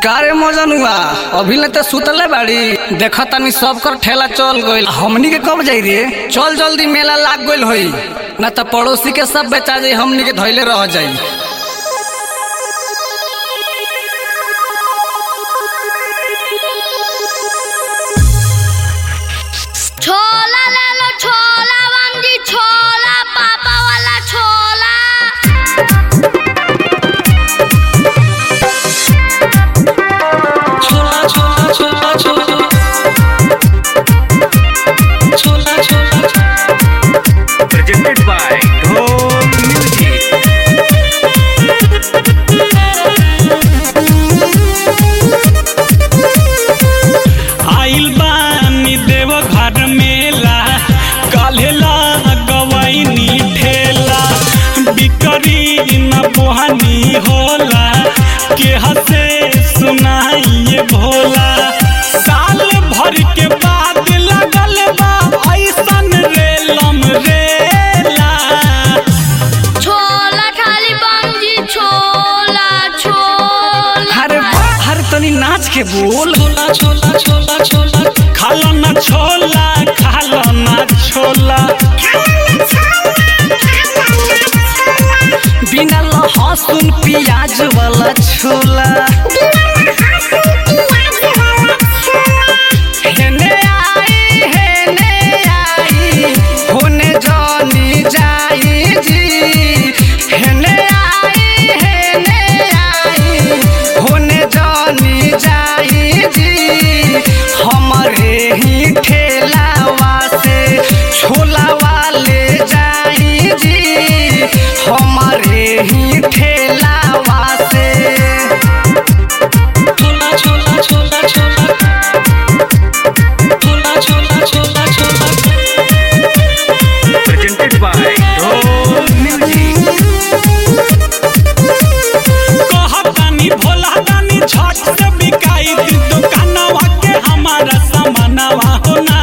कारे मजन हुआ अभी ले तो सुतले बाड़ी देखा तनी सब कर ठेला चल गइल हमनी के कब जाई रे चल जल्दी मेला लाग गइल होई ना तो पड़ोसी के सब बेचा जाई हमनी के धइले रह जाई छोला ले लो छोला बंदी छोला पापा वाला छोला छोला छोला छोला छोला छोला छोला presented by Dome Music. आइल बानी देव घर मेला काल्हेला गवैनी ठेला बिकरी न बोहनी होला के हसे सुनाइए भोला साल भर के बाद लगल बा ऐसन रेलम रेला छोला खाली बंदी छोला छोला अरे वाह, अरे तनी नाच के बोल छोला छोला छोला छोला खाला न छोला खाला न छोला बिना लहसुन प्याज वाला छोला हेने आई हेने आई होने जानी जाई जी हेने आई हेने आई होने जानी जाई जी हमारे ही ठेलावा से छोला वाले जाई जी हमारे ही ठेलावा से छोला छोला छोला छोला छोला छोला छोला छोला Presented by Dome Music. कहतानी भोला दानी छठ से बिकाई दी दुकानवा के हमारा सामानवा होना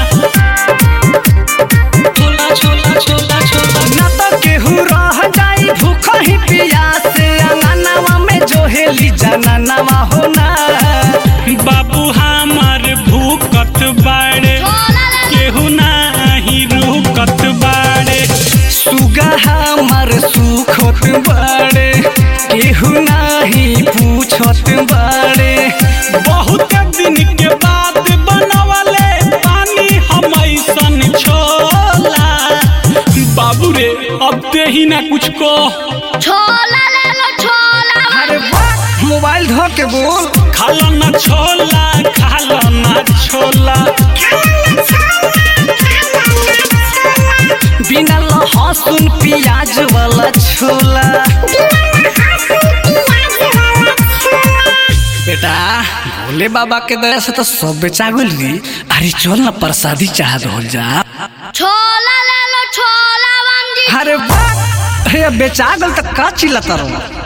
छोला छोला छोला छोला ना तो केहू रह जाई भूख ही प्यास अंगनावा में जो हेली जननवा होना बाबू हमार भूकत बाड़े छोला ले लो केहू नाही रुकत बाड़े सुगा हमर सुखत बाड़े केहू नाही पूछत बाड़े बहुत दिन के बाद बनवले पानी हम ऐसन छोला बाबू रे अब दे ही ना कुछ को छोला ले लो छोला अरे वाह मोबाइल धो के बोल खाला ना छोला खाला ना छोला बिना लहसुन प्याज वाला छोला बेटा भोले बाबा के दया से तो सब बेचा गइल री अरे चल ना प्रसादी चाह दो जा छोला ले लो छोला बंदी अरे वाह अरे अब बेचा गल तो का चिल्लाता रहो